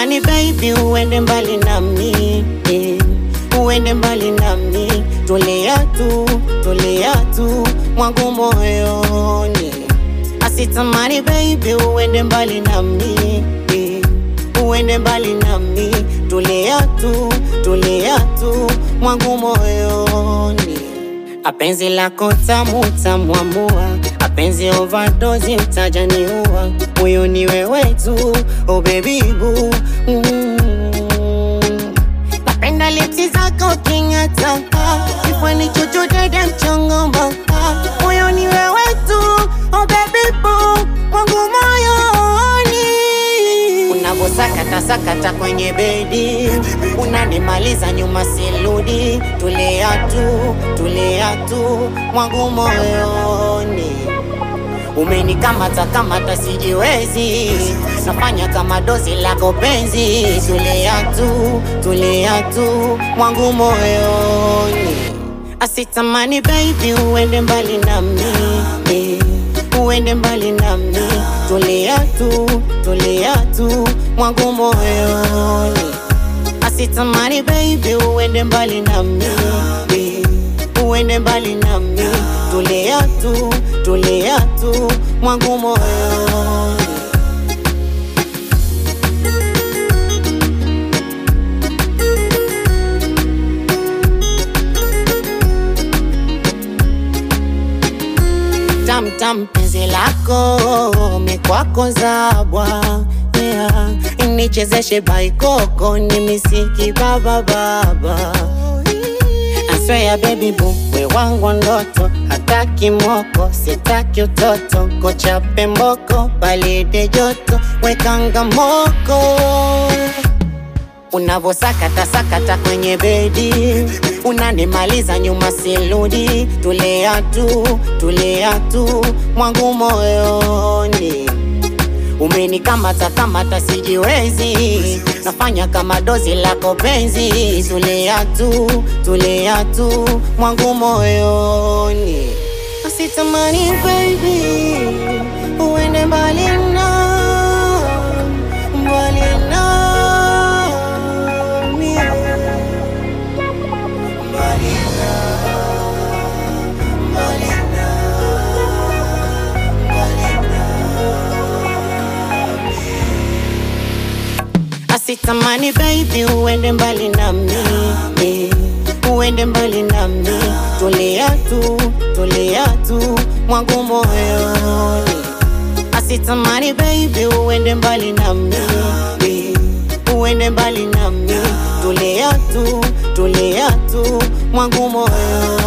Asitamani baby uende mbali nami eh, uende mbali nami, tulia tu, tulia tu mwangu moyoni. Asitamani baby uende mbali nami eh, uende mbali nami, tulia tu, tulia tu mwangu moyoni. Apenzi lako tamu tamwamua, apenzi overdose mtajaniua, huyu ni wewe tu, oh baby boo mm. Napenda lipsi zako king'ata, kifani chuchu dede mchongoma, huyu ni wewe tu, oh baby boo mwangu moyoni Unavosakata sakata kwenye bedi, unanimaliza nyuma siludi. Tulia tu, tulia tu mwangu moyoni, umenikamata kamata sijiwezi, nafanya kama dozi lako penzi. Tulia tu, tulia tu mwangu moyoni, asitamani baby uende mbali nami eh uende mbali nami, tulia tu, tulia tu mwangu moyoni. Asitamani baby uende mbali nami, eh, uende mbali nami, tulia tu, tulia tu mwangu moyoni. tamtam penzi lako mikwako zabwa yeah. nichezeshe baikoko ni misiki baba baba aswea baby boo we wangu ndoto hataki moko sitaki utoto kochape mboko balide joto wekanga moko Unavosakata sakata kwenye bedi, unanimaliza nyuma siludi. Tulia tu, tulia tu mwangu moyoni, umenikamata kamata sijiwezi, nafanya kama dozi lako penzi. Tulia tu, tulia tu mwangu moyoni, asitamani baby uende mbali na mbali nami Asitamani baby uende mbali nami eh, uende mbali nami, tulia tu, tulia tu mwangu moyoni. Asitamani baby uende mbali nami eh, uende mbali nami, tulia tu, tulia tu mwangu moyoni.